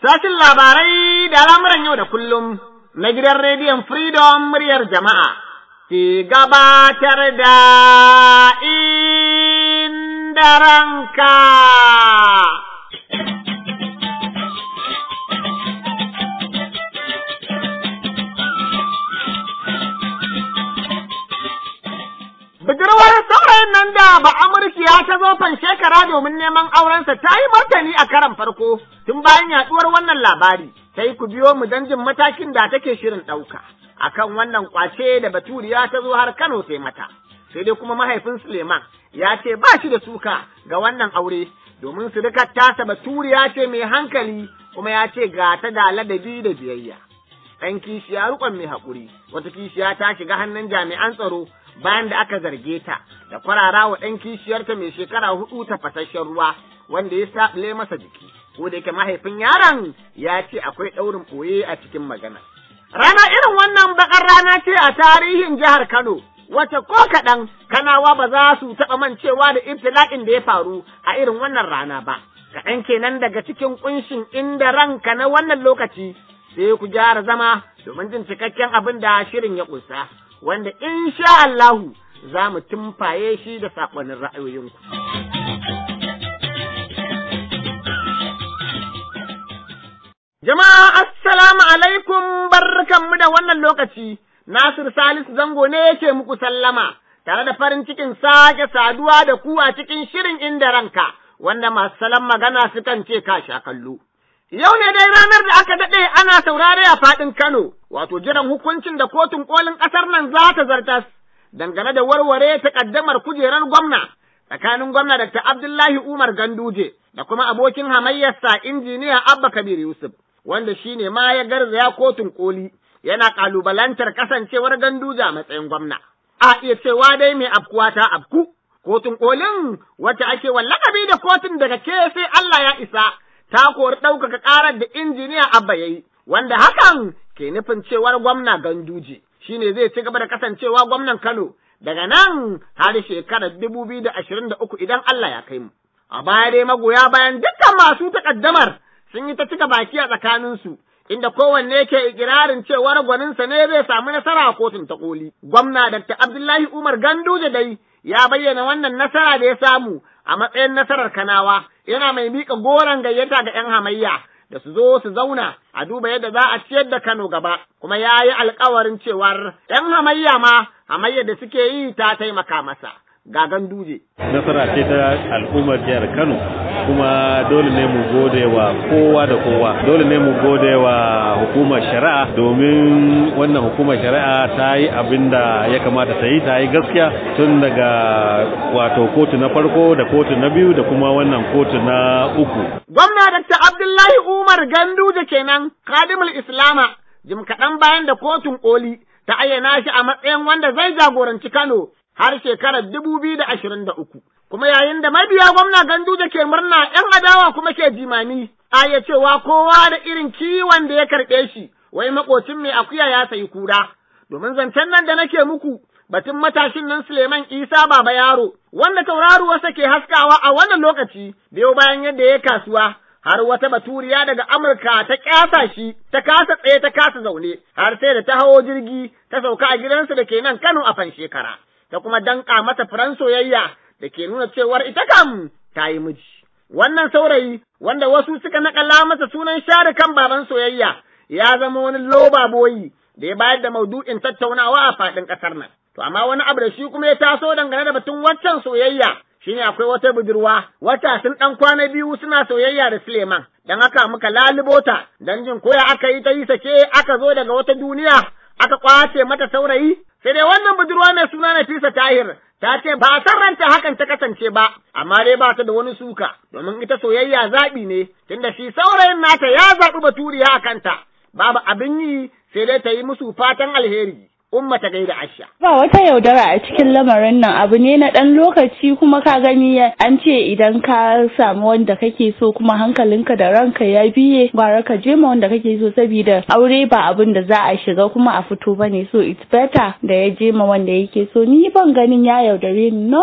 Sashin labarai da al'amuran yau da kullum na gidan rediyon Freedom muryar jama'a ke gabatar da inda ranka. Budurwar saurayin nan da ba Amurkiya ta zo fan shekara domin neman aurensa ta yi martani a karan farko tun bayan yaduwar wannan labari. Sai ku biyo mu don jin matakin da take shirin ɗauka. Akan wannan kwace da Baturiya ta zo har Kano sai mata. Sai dai kuma mahaifin Suleiman ya ce ba shi da suka ga wannan aure domin surukar tasa Baturiya ce mai hankali kuma ya ce ga ta da ladabi da biyayya. Ɗan kishiya rukon mai haƙuri, wata kishiya ta shiga hannun jami'an tsaro bayan da aka zarge ta da kwarara wa ɗan kishiyarta mai shekara hudu ta fasashen ruwa wanda ya saɓile masa jiki ko da yake mahaifin yaron ya ce akwai ɗaurin ɓoye a cikin magana. Rana irin wannan bakar rana ce a tarihin jihar Kano wace ko kaɗan kanawa ba za su taɓa mancewa da ibtila'in da ya faru a irin wannan rana ba. Kaɗan kenan daga cikin ƙunshin inda ranka na wannan lokaci sai ku gyara zama domin jin cikakken abin da shirin ya ƙunsa. wanda in sha Allahu za mu tumfaye shi da saƙonin ra'ayoyinku. Jama'a assalamu alaikum barkanmu da wannan lokaci, Nasir Salisu zango ne yake muku sallama, tare da farin cikin sake saduwa da ku a cikin shirin inda ranka, wanda masu salon magana sukan ce ka sha kallo. Yau ne dai ranar da aka daɗe ana saurare a faɗin Kano, wato jiran hukuncin da kotun kolin ƙasar nan za ta zartas, dangane da warware takaddamar kujerar gwamna tsakanin gwamna Dr. Abdullahi Umar Ganduje da kuma abokin hamayyarsa injiniya Abba Kabir Yusuf, wanda shi ne ma ya garzaya kotun koli yana ƙalubalantar kasancewar Ganduje a matsayin gwamna. A iya cewa dai mai afkuwa ta afku, kotun kolin wacce ake wallakabi da kotun daga ke sai Allah ya isa. ta kori ɗaukaka ƙarar da injiniya Abba ya yi, wanda hakan ke nufin cewar gwamna Ganduje shi ne zai ci gaba da kasancewa gwamnan Kano daga nan har shekarar dubu biyu da ashirin da uku idan Allah ya kai mu. A baya dai magoya bayan dukkan masu takaddamar sun yi ta cika baki a tsakaninsu, inda kowanne ke ikirarin cewar gwaninsa ne zai samu nasara a kotun ta koli. Gwamna Dr. Abdullahi Umar Ganduje dai ya bayyana wannan nasara da ya samu a matsayin nasarar Kanawa, yana mai miƙa goron gayyata ga ‘yan hamayya da su zo su zauna a duba yadda za a ciyar da Kano gaba, kuma ya yi alkawarin cewar ‘yan hamayya ma hamayya da suke yi ta taimaka masa. Ga ganduje. Nasara ce ta al'ummar jihar Kano kuma dole ne mu gode wa kowa da kowa dole ne mu gode wa hukumar shari'a domin wannan hukumar shari'a ta yi abin da ya kamata ta yi ta yi gaskiya tun daga wato kotu na farko da kotu na biyu da kuma wannan kotu na uku. Gwamna Dr. Abdullahi Umar Ganduje kenan kadimul Islama jim kaɗan bayan da kotun koli ta ayyana shi a matsayin wanda zai jagoranci Kano har shekarar dubu biyu da ashirin da uku. Kuma yayin da mabiya gwamna Ganduje ke murna ‘yan adawa kuma ke jimami, a ya cewa kowa da irin kiwon da ya karɓe shi, wai makocin mai akuya ya sayi kura. Domin zancen nan da nake muku, batun matashin nan Suleiman Isa Baba Yaro, wanda tauraruwarsa ke haskawa a wannan lokaci, biyo bayan yadda ya kasuwa, har wata baturiya daga Amurka ta kyasa shi, ta kasa tsaye ta kasa zaune, har sai da ta hawo jirgi, ta sauka a gidansu da ke nan Kano a fan shekara. ta kuma danƙa mata furan soyayya da ke nuna cewar ita kam ta yi miji. Wannan saurayi wanda wasu suka naƙala masa sunan share kan baban soyayya ya zama wani loba boyi da ya bayar da maudu'in tattaunawa a faɗin ƙasar nan. To amma wani abu da shi kuma ya taso dangane da batun waccan soyayya shine akwai wata budurwa wata sun ɗan kwana biyu suna soyayya da Suleiman. Dan haka muka lalibota dan jin koya aka yi ta yi sake aka zo daga wata duniya aka kwace mata saurayi sai dai wannan budurwa mai suna Nafisa Tahir ta ce ba san ranta hakan ta kasance ba amma dai ba ta da wani suka domin ita soyayya zaɓi ne tunda shi saurayin nata ya zaɓi baturiya a kanta babu abin yi sai dai ta yi musu fatan alheri umma ta gaida Aisha. Ba wata yaudara a cikin lamarin nan abu ne na ɗan lokaci kuma ka gani an ce idan ka samu wanda kake so kuma hankalinka da ranka ya biye gwara ka je ma wanda kake so saboda aure ba abin da za a shiga kuma a fito bane so it's better da ya je ma wanda yake so ni ban ganin ya yaudare ni normal.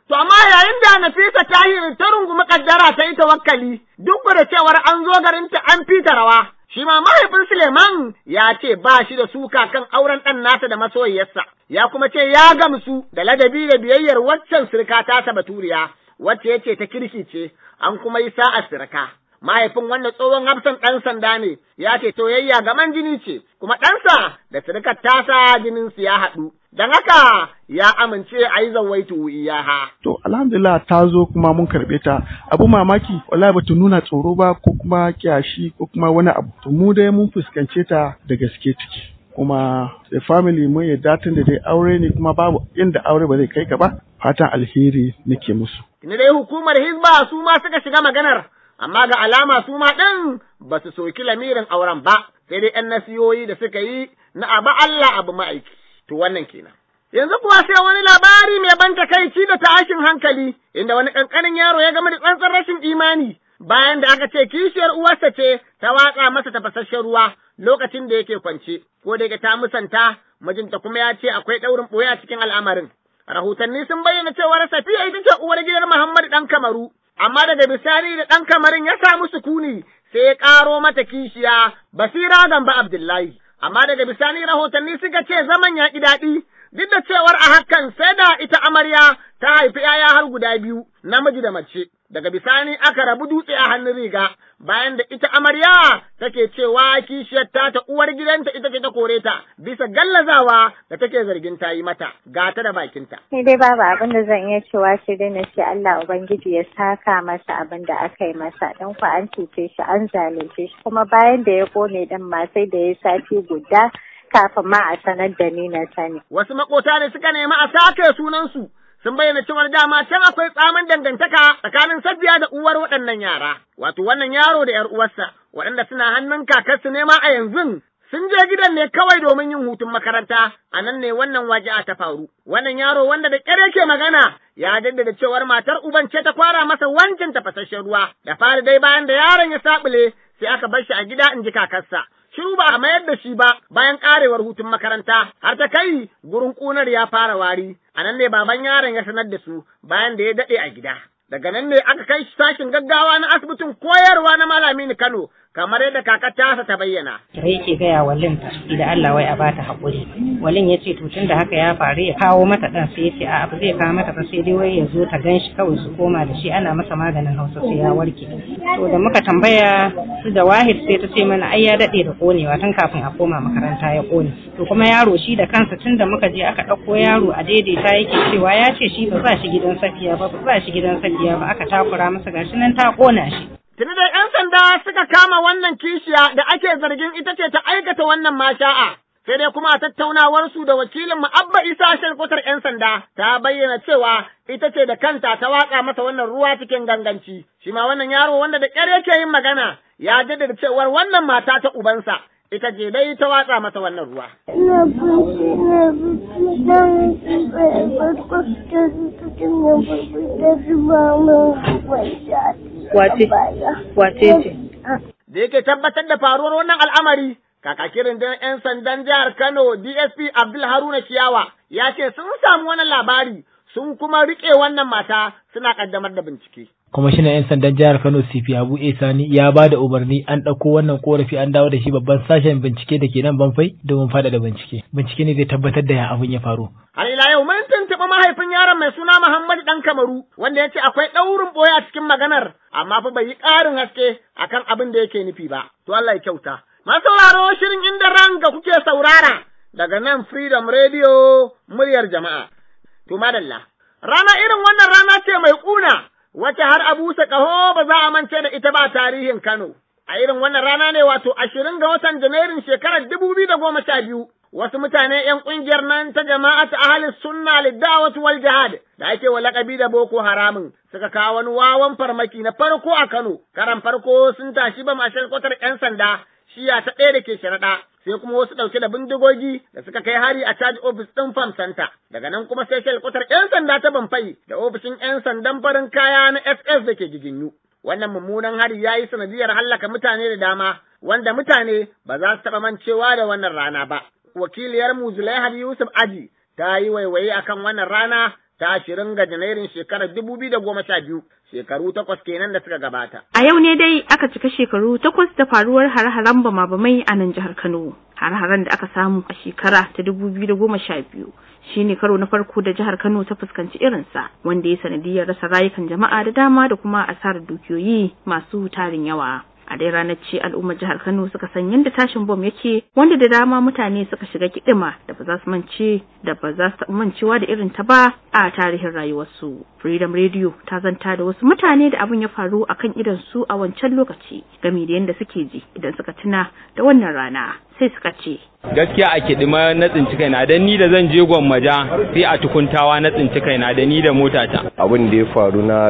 To amma yayin da Nafisa Tahir ta rungumi kaddara ta yi tawakkali duk da cewar an zo garinta an fita rawa. Shi ma mahaifin Suleiman ya ce ba shi da suka kan auren ɗan nasa da masoyiyarsa, ya kuma ce ya gamsu da ladabi da biyayyar waccan sirka tasa baturiya, wacce ya ce ta kirki ce, an kuma yi sa'a sirka. Mahaifin wannan tsohon hafsan ɗan sanda ne, ya ce toyayya gaman jini ce, kuma ɗansa da sirkar tasa jininsu ya haɗu. Don haka ya amince a yi zawaitu iyaha. To alhamdulillah ta zo kuma mun karɓe ta abu mamaki wallahi ba ta nuna tsoro ba ko kuma kyashi ko kuma wani abu. To mu dai mun fuskance ta da gaske take. Kuma da family mun yadda tun da dai aure ne kuma babu inda aure ba zai kai ka ba fatan alheri nake musu. Ni dai hukumar Hizba su ma suka shiga maganar amma ga alama su ma ɗin ba su soki lamirin auren ba sai dai ‘yan nasiyoyi da suka yi na abu Allah abu ma'aiki. To wannan kenan. Yanzu kuwa sai wani labari mai ban takaici da tashin hankali, inda wani ƙanƙanin yaro ya gama da tsantsan rashin imani, bayan da aka ce kishiyar uwarsa ce ta watsa masa tafasasshen ruwa lokacin da yake kwance, ko da yake ta musanta, mijinta kuma ya ce akwai ɗaurin ɓoye a cikin al'amarin. Rahotanni sun bayyana cewar Safiya ita ce uwar gidan Muhammad ɗan Kamaru, amma daga bisani da ɗan Kamarin ya samu sukuni sai ya ƙaro mata kishiya Basira Gamba Abdullahi. amma daga bisani rahotanni suka ce zaman ya ƙi daɗi, duk da cewar a hakan sai da ita amarya ta haifi ‘ya'ya har guda biyu, namiji da mace. Daga bisani aka rabu dutse a hannun riga, bayan da ita amarya take cewa kishiyar ta ta uwar gidanta ita ce ta kore ta, bisa gallazawa da take zargin ta yi mata, gata da bakinta. Sai dai babu abin da zan iya cewa shi dai na ce Allah Ubangiji ya saka masa abin da aka yi masa, don ku an cuce shi an zalunce shi, kuma bayan da ya kone din ma sai da ya sati guda kafin ma a sanar da ni na sani. Wasu makota ne suka nemi a sake sunansu, sun bayyana cewar dama can akwai tsamin dangantaka tsakanin Safiya da uwar waɗannan yara, wato wannan yaro da ‘yar uwarsa, waɗanda suna hannun kakarsu nema a yanzu. Sun je gidan ne kawai domin yin hutun makaranta, a nan ne wannan waƙi'a ta faru. Wannan yaro wanda da ƙyar yake magana ya jaddada cewar matar uban ce ta kwara masa wancan tafasasshen ruwa, da fari dai bayan da yaron ya saɓule sai aka bar shi a gida in ji kakarsa. shiru ba a mayar da shi ba bayan karewar hutun makaranta har ta kai gurin ƙunar ya fara wari a nan ne baban yaron ya sanar da su bayan da ya daɗe a gida daga nan ne aka kai shi sashin gaggawa na asibitin koyarwa na malami Kano kamar yadda kakar tasa ta bayyana. Da yake gaya walin idan Allah wai a bata haƙuri. Walin ya ce to tun da haka ya faru ya kawo mata ɗan sai ya ce a abu zai kawo mata ba sai dai wai ya zo ta gan shi kawai su koma da shi ana masa maganin hausa sai ya warke. To da muka tambaya su da wahid sai ta ce mana ai ya daɗe da ƙonewa tun kafin a koma makaranta ya ƙone. To kuma yaro shi da kansa tun da muka je aka ɗauko yaro a daidaita yake cewa ya ce shi ba za shi gidan safiya ba ba za shi gidan safiya ba aka takura masa gashi nan ta ƙona shi. Tuni da ‘yan sanda suka kama wannan kishiya da ake zargin ita ce ta aikata wannan masha'a. Sai dai kuma a tattaunawarsu da wakilin Abba Isa shalkwatar ‘yan sanda ta bayyana cewa ita ce da kanta ta watsa masa wannan ruwa cikin ganganci. Shi ma wannan yaro wanda da ƙyar yake yin magana ya jaddada cewar wannan mata ta ubansa ita ce dai ta watsa masa wannan ruwa. Ina fushi na fushi don farko ta cikin ya farko ta zuba min wanda Wace? Wace ce? Da yake tabbatar da faruwar wannan al'amari, kakakin rundunar ‘yan sandan jihar Kano DSP Abdul Haruna Kiyawa ya ce sun samu wannan labari sun kuma riƙe wannan mata suna ƙaddamar da bincike. kwamishinan 'yan sandan jihar kano cp abu e sani ya ba da umarni an ɗauko wannan korafi an dawo da shi babban sashen bincike da ke nan banfai domin faɗaɗa bincike bincike ne zai tabbatar da ya abin ya faru Har ila yau mun tuntuɓi mahaifin yaron mai suna Muhammad ɗan Kamaru wanda ya ce akwai ɗaurin ɓoye a cikin maganar amma fa bai yi ƙarin haske akan abin da yake nufi ba. To Allah ya kyauta. Masu sauraro shirin inda ranka kuke saurara daga nan Freedom Radio muryar jama'a. To madalla. Rana irin wannan rana ce mai ƙuna wacce har a busa ƙaho ba za a mance da ita ba tarihin Kano. A irin wannan rana ne wato ashirin ga watan Janairun shekarar dubu biyu da goma sha biyu. Wasu mutane ‘yan ƙungiyar nan ta jama'a ta ahalin sunna liddawatu wal jihad da ake wa laƙabi da Boko Haramun suka kawo wani wawan farmaki na farko a Kano. Karan farko sun tashi ba mashar kwatar ‘yan sanda shiya ta ɗaya da ke sharaɗa. sai kuma wasu ɗauke da bindigogi da suka kai hari a caji ofis ɗin Farm Center. Daga nan kuma sai kwatar ‘yan sanda ta Banfai da ofishin ‘yan sandan farin kaya na SS da ke Giginyu. Wannan mummunan hari ya yi sanadiyar hallaka mutane da dama, wanda mutane ba za su taɓa mancewa da wannan rana ba. Wakiliyar mu Zulaihar Yusuf Aji ta yi waiwaye akan wannan rana ta ashirin ga Janairun shekarar dubu biyu da goma sha biyu shekaru takwas kenan da suka gabata. A yau ne dai aka cika shekaru takwas da faruwar hare-haren bama-bamai a nan jihar Kano. Hare-haren da aka samu a shekara ta dubu biyu da goma sha biyu shi ne karo na farko da jihar Kano ta fuskanci irinsa wanda ya sanadiyar rasa rayukan jama'a da dama da kuma asarar dukiyoyi masu tarin yawa. a dai ranar ce al'ummar jihar Kano suka san yadda tashin bom yake wanda da dama mutane suka shiga kidima da ba za su mance da ba za su mancewa da irin ta ba a tarihin rayuwarsu. Freedom Radio ta zanta da wasu mutane da abin ya faru akan idan su a wancan lokaci game da yadda suke ji idan suka tuna da wannan rana sai suka ce gaskiya a kidima na tsinci kaina dan ni da zan je gwammaja sai a tukuntawa na tsinci kaina da ni da motata abin da ya faru na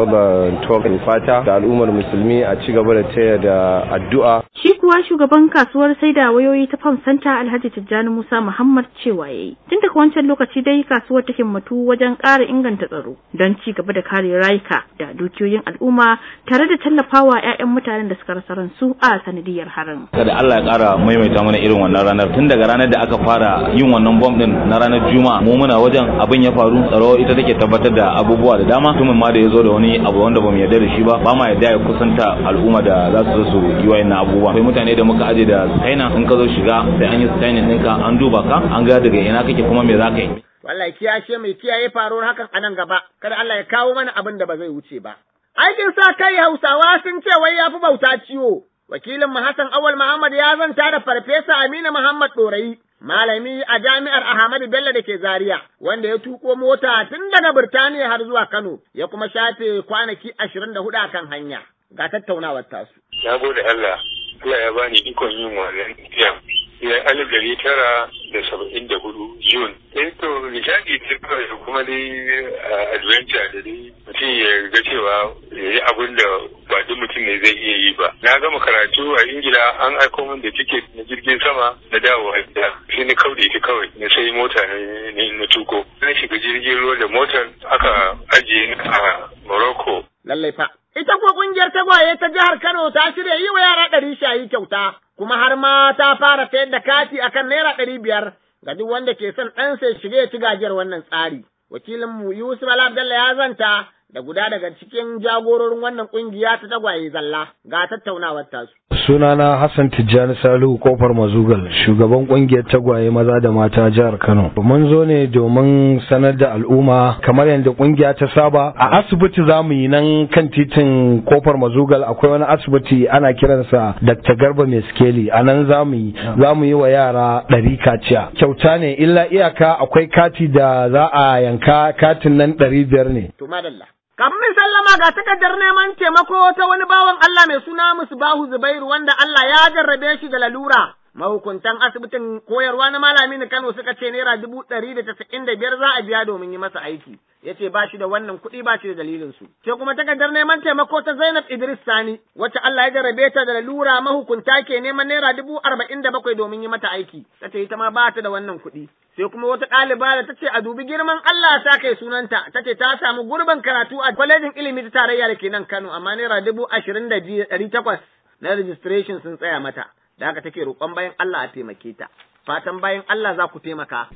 2012 fata da al'ummar musulmi a ci gaba da taya da addu'a shi kuwa shugaban kasuwar sai da wayoyi ta Farm Center Alhaji Tijjani Musa Muhammad cewa yayi tun daga wancan lokaci dai kasuwar ta himmatu wajen ƙara inganta tsaro don ci gaba da kare rayuka da dukiyoyin al'umma tare da tallafawa 'ya'yan mutanen da suka rasa ransu a sanadiyar harin kada Allah ya ƙara maimaita mana irin wannan ranar tun daga ranar da aka fara yin wannan bom din na ranar juma'a mu muna wajen abin ya faru tsaro ita take tabbatar da abubuwa da dama mutumin ma da ya zo da wani abu wanda bamu yarda da shi ba ba ma yarda ya kusanta al'umma da za su zo su yi wayannan abubuwa akwai mutane da muka aje da kaina in ka zo shiga sai an yi scanning ɗinka an duba ka an ga daga ina kake kuma me za ka yi wallahi kiyashe mai kiyaye faruwar hakan a nan gaba kada Allah ya kawo mana abin da ba zai wuce ba aikin sa kai Hausawa sun ce wai yafi bauta ciwo wakilin mu Hassan Awal Muhammad ya zanta da farfesa Aminu Muhammad Dorayi malami a jami'ar Ahmadu Bello da ke Zaria wanda ya tuko mota tun daga Birtaniya har zuwa Kano ya kuma shafe kwanaki ashirin da hudu akan hanya ga tattaunawar tasu. Na gode Allah, Allah ya bani ikon yin wannan tafiya. Ya alif dari tara da saba'in da hudu Jun. Eh to nishadi ce kawai kuma dai adventure da dai mutum ya ga cewa ya yi abin da ba duk mutum ne zai iya yi ba. Na gama karatu a Ingila an aiko min da tiket na jirgin sama na dawowa gida. Sai ni kauda ita kawai na sai mota ne na tuko. Na shiga jirgin ruwa da motar aka ajiye ni a Morocco. Lallai fa. Ita kuwa ƙungiyar tagwaye ta jihar Kano ta shirya yi wa yara ɗari shayi kyauta, kuma har ma ta fara sayar da kati akan naira ɗari biyar ga duk wanda ke son ɗansa ya shiga ya ci gajiyar wannan tsari. Wakilinmu Yusuf Abdalla ya zanta da guda daga cikin jagororin wannan ƙungiya ta tagwaye zalla ga tattaunawar tasu. Sunana Hassan Tijjani Salihu Kofar Mazugal, shugaban kungiyar tagwaye maza da mata jihar Kano. Mun zo ne domin sanar da al'umma kamar yadda kungiya ta saba a asibiti za mu yi nan kan titin Kofar Mazugal akwai wani asibiti ana kiransa Dr. Garba Meskeli a nan za mu yi za mu yi wa yara ɗari kaciya. Kyauta ne illa iyaka akwai kati da za a yanka katin nan ɗari biyar ne. To madalla. Kafin sallama ga takardar neman taimako ta wani bawan Allah mai suna Musbahu Zubairu wanda Allah ya jarrabe shi da lalura. Mahukuntan asibitin koyarwa na malami na Kano suka ce naira dubu ɗari da tasa'in da biyar za a biya domin yi masa aiki. Ya ce ba shi da wannan kuɗi ba shi da dalilin su. Sai kuma takardar neman taimako ta Zainab Idris Sani wacce Allah ya jarrabe ta da lalura mahukunta ke neman naira dubu arba'in da bakwai domin yi mata aiki. Ta ce ita ma ba ta da wannan kuɗi. sai kuma wata ɗaliba da ta ce a dubi girman Allah ta kai sunanta ta ce ta samu gurbin karatu a kwalejin ilimi ta tarayya da ke nan Kano amma naira dubu ashirin da ɗari takwas na registration sun tsaya mata da haka take roƙon bayan Allah a taimake ta fatan bayan Allah za ku taimaka.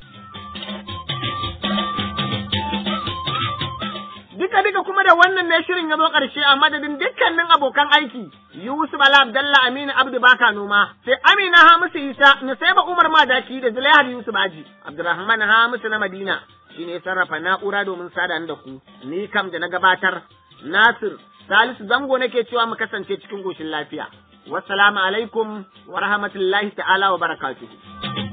Duka duka kuma da wannan ne shirin ya zo ƙarshe a madadin dukkanin abokan aiki Yusuf Ala Abdalla Aminu Abdu Baka Noma sai Amina Hamisu Isa Nusaiba Umar Madaki da Zulaihar Yusuf Aji Abdulrahman Hamisu na Madina shine ya sarrafa na'ura domin sada da ku ni kam da na gabatar Nasir Salisu Zango nake cewa mu kasance cikin goshin lafiya wassalamu alaikum wa rahmatullahi ta'ala wa barakatuhu